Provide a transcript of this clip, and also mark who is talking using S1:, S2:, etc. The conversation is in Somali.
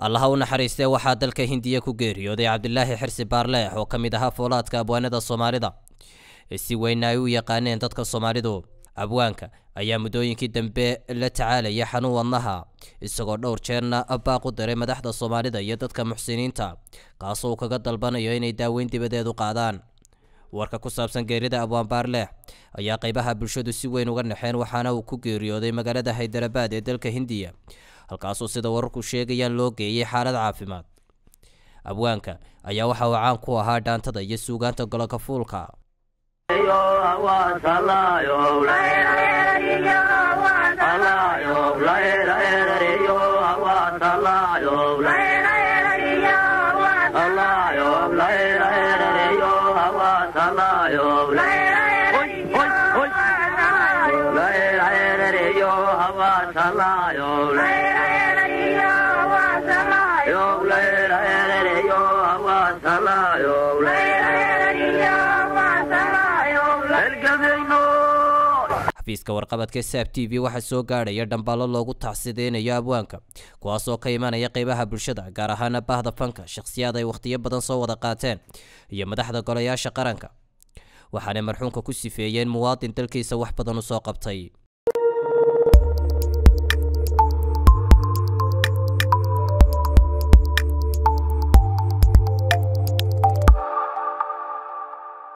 S1: allaha u naxariistee waxaa dalka hindiya ku geeriyooday cabdilaahi xirsi baarleex oo ka mid ahaa foolaadka abwaanada soomaalida ee si weynna ay u yaqaaneen dadka soomaalidu abwaanka ayaa muddooyinkii dambe la tacaalaya xanuun wadnaha isagoo dhowr jeerna baaq u diray madaxda soomaalida iyo dadka muxsiniinta kaasoo uu kaga dalbanayo inay daaweyn dibadeed u qaadaan warka ku saabsan geerida abwaan baarleex ayaa qaybaha bulshadu si weyn uga naxeen waxaana uu ku geeriyooday magaalada haydarabaad ee dalka hindiya halkaasoo sida wararku sheegayaan loo geeyey xaalad caafimaad abwaanka ayaa waxa uu caan ku ahaa dhaantada iyo suugaanta goloka fuulka xafiiska warqabadka saab t v waxaa soo gaadhaya dhamballo loogu tacsideynayo abwaanka kuwaasoo ka imanaya qeybaha bulshada gaar ahaana bahda fanka shakhsiyaad ay wakhtiyo badan soo wada qaateen iyo madaxda golayaasha qaranka waxaanay marxuumka ku sifeeyeen muwaadin dalkiisa wax badan u soo qabtay